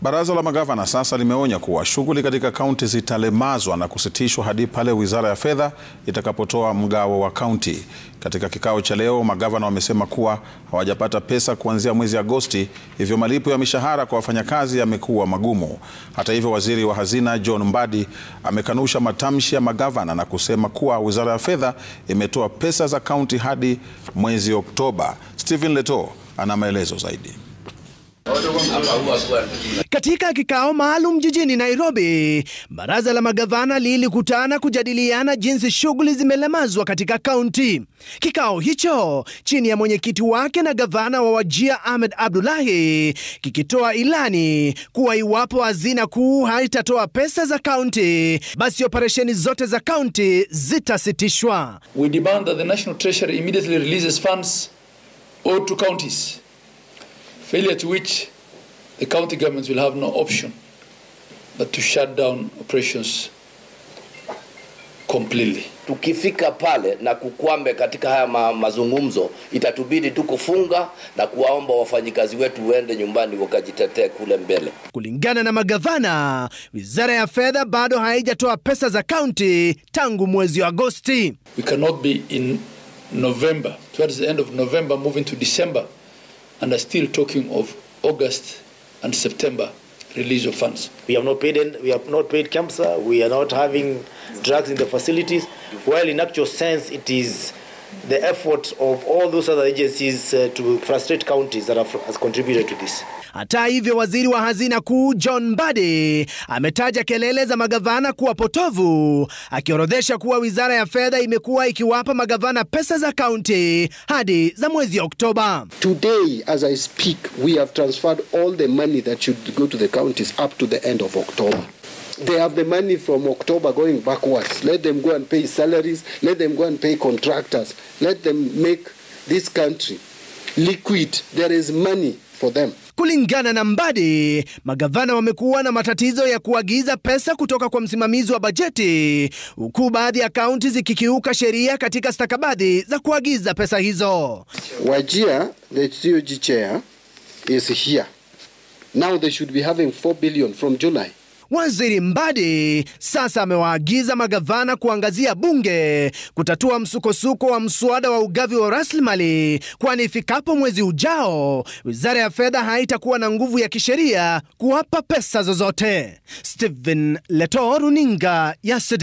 Baraza la magavana sasa limeonya kuwa shughuli katika kaunti zitalemazwa na kusitishwa hadi pale wizara ya fedha itakapotoa mgao wa kaunti. Katika kikao cha leo, magavana wamesema kuwa hawajapata pesa kuanzia mwezi Agosti, hivyo malipo ya mishahara kwa wafanyakazi yamekuwa magumu. Hata hivyo, waziri wa hazina John Mbadi amekanusha matamshi ya magavana na kusema kuwa wizara ya fedha imetoa pesa za kaunti hadi mwezi Oktoba. Stephen Leto ana maelezo zaidi. Katika kikao maalum jijini Nairobi, baraza la magavana lilikutana kujadiliana jinsi shughuli zimelemazwa katika kaunti. Kikao hicho chini ya mwenyekiti wake na gavana wa Wajir Ahmed Abdullahi kikitoa ilani kuwa iwapo hazina kuu haitatoa pesa za kaunti, basi operesheni zote za kaunti zitasitishwa. We demand that the National Treasury immediately releases funds owed to counties. Failure to which the county governments will have no option but to shut down operations completely. Tukifika pale na kukwame katika haya ma mazungumzo, itatubidi tu kufunga na kuwaomba wafanyikazi wetu waende nyumbani wakajitetee kule mbele. Kulingana na magavana, wizara ya fedha bado haijatoa pesa za kaunti tangu mwezi wa Agosti. We cannot be in November, towards the end of November, moving to December, and are still talking of August and September release of funds. We have not paid. We have not paid KEMSA. We are not having drugs in the facilities. While in actual sense, it is the effort of all those other agencies uh, to frustrate counties that have, has contributed to this. Hata hivyo, waziri wa hazina kuu John Mbadi ametaja kelele za magavana kuwa potovu, akiorodhesha kuwa wizara ya fedha imekuwa ikiwapa magavana pesa za kaunti hadi za mwezi Oktoba. Today, as I speak, we have transferred all the money that should go to the counties up to the end of October. They have the money from October going backwards. Let them go and pay salaries. Let them go and pay contractors. Let them make this country liquid. There is money for them. Kulingana na Mbadi, magavana wamekuwa na matatizo ya kuagiza pesa kutoka kwa msimamizi wa bajeti, huku baadhi ya kaunti zikikiuka sheria katika stakabadhi za kuagiza pesa hizo. Wajir, the COG chair, is here. Now they should be having 4 billion from July. Waziri Mbadi sasa amewaagiza magavana kuangazia bunge kutatua msukosuko wa mswada wa ugavi wa rasilimali, kwani ifikapo mwezi ujao wizara ya fedha haitakuwa na nguvu ya kisheria kuwapa pesa zozote. Stephen Leto, runinga ya